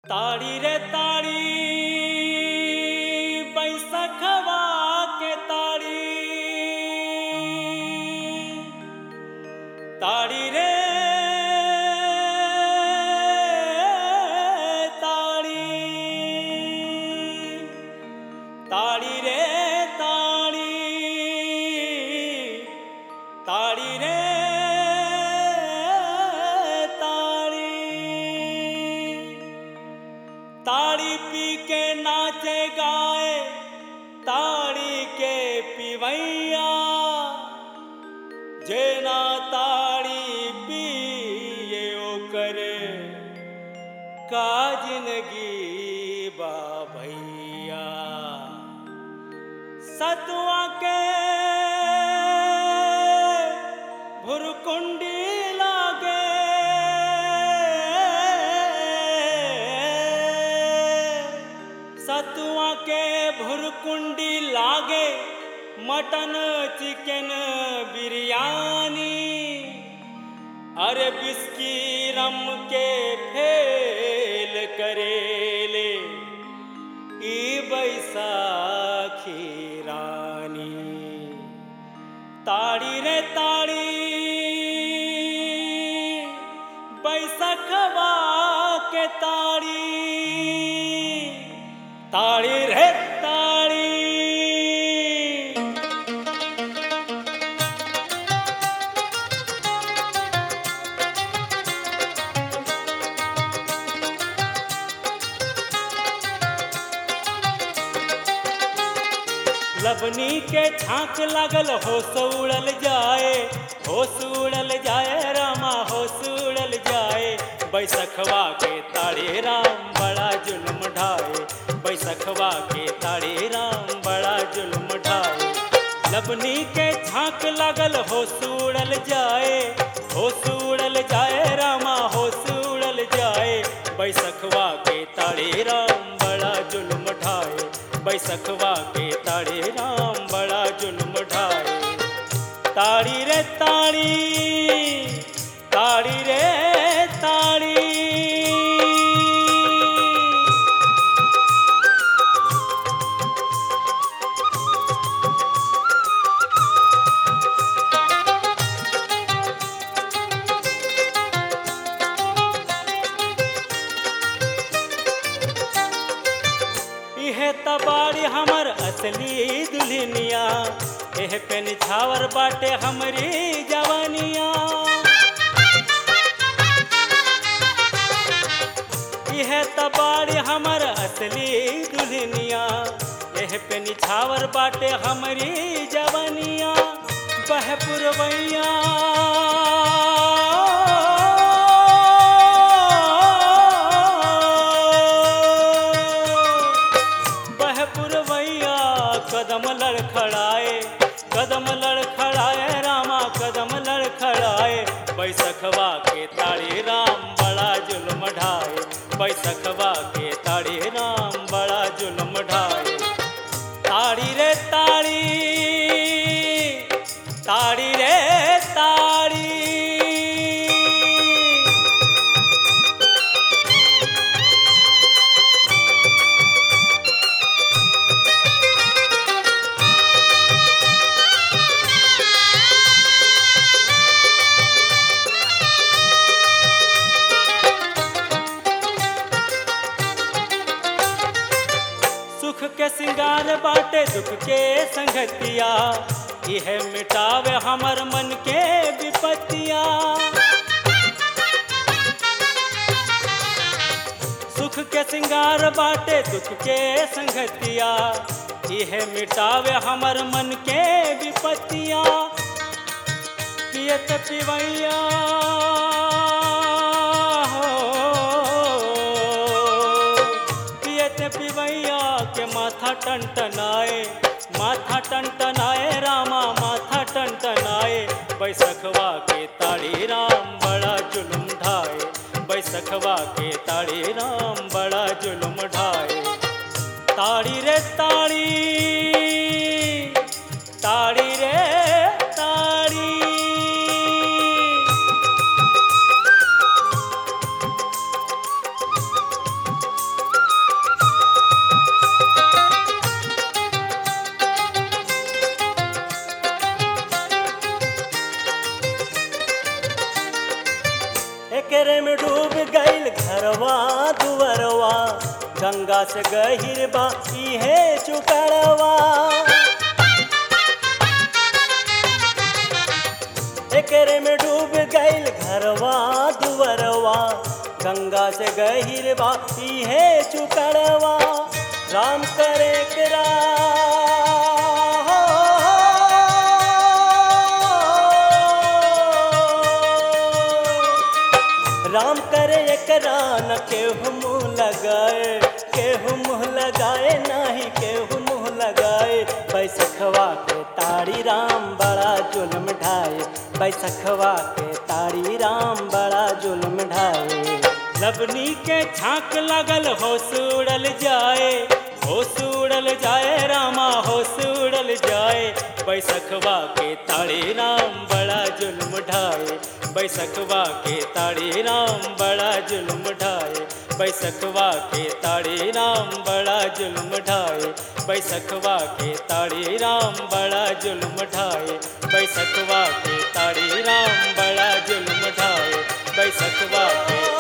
ताड़ी रे ताड़ी बैसखवा के ताड़ी ताड़ी रे ताड़ी ताड़ी रे ताड़ी ताड़ी रे ताड़ी ताड़ी पी के नाचे गाए ताड़ी के पिवैया जेना ताड़ी पिए ओकर का जिंदगी बा भैया सतुआ के भुरकुंडी लागे सतुआ के भुरकुंडी लागे मटन चिकन बिरयानी अरे बिस्की रम के फेल करेले ई बैसाखी रानी ताड़ी रे ताड़ी बैसखवा के ताड़ी ताड़ी रे ताड़ी लबनी के छाक लागल होश उड़ल जाए होश उड़ल जाए रामा होश उड़ल जाए बैसखवा के ताड़े राम बड़ा जुल्म ढाए बैसखवा के ताड़े राम बड़ा जुल्म ढाए लबनी के छाक लागल होश उड़ल जाए होश उड़ल जाए रामा होश उड़ल जाए बैसखवा के ताड़े राम बड़ा जुल्म ढाए बैसखवा के ताड़े राम बड़ा जुल्म ढाए ताड़ी रे ताड़ी ताड़ी रे ताड़ी इहे तबाड़ी हमर असली दुल्हनिया एह पे निछावर बाटे हमरी जवानिया इहे तबाड़ी हमर असली दुल्हनिया एह पे निछावर बाटे हमरी जवानिया बह पुरवैया बह पुरवैया कदम लड़खड़ाए कदम लड़खड़ाए रामा कदम लड़खड़ाए बैसखवा के ताड़ी राम बड़ा जुल्म ढाए बैसखवा के ताड़ी राम बड़ा जुल्म ढाए ताड़ी रे ताड़ी ताड़ी रे ताड़ी सुख के सिंगार बाटे दुख के संगतिया यह मिटावे हमर मन के विपत्तिया सुख के सिंगार बाटे दुख के संगतिया यह मिटावे हमर मन के विपत्तिया पियत पिवैया हो पियत पिवैया के माथा टनटनाए माथा टनटनाए रामा माथा टनटनाए बैसखवा के ताड़ी राम बड़ा जुल्म ढाए बैसखवा के ताड़ी राम बड़ा जुल्म ढाए ताड़ी रे ताड़ी ताड़ी रे ताड़ी दुवरवा गंगा से गहिर बा इहे चुकड़वा एकरे में डूब गईल घरवा दुवरवा गंगा से गहिर बा इहे चुकड़वा राम करे करा राम करे एकरा न केहू मुँह लगाए केहू मुँह लगाए नाही केहू मुँह लगाए बैसखवा के तारी राम बड़ा जुल्म ढाए बैसखवा के तारी राम बड़ा जुल्म ढाए लबनी के छाक लगल होश उड़ल जाए होश उड़ल जाए रामा होश उड़ल जाए बैसखवा के ताड़े राम बड़ा जुल्म ढाए बैसखवा के ताड़े राम बड़ा जुल्म ढाए बैसखवा के ताड़े राम बड़ा जुल्म ढाए बैसखवा के ताड़े राम बड़ा जुल्म ढाए बैसखवा के ताड़े राम बड़ा जुल्म ढाए बैसखवा के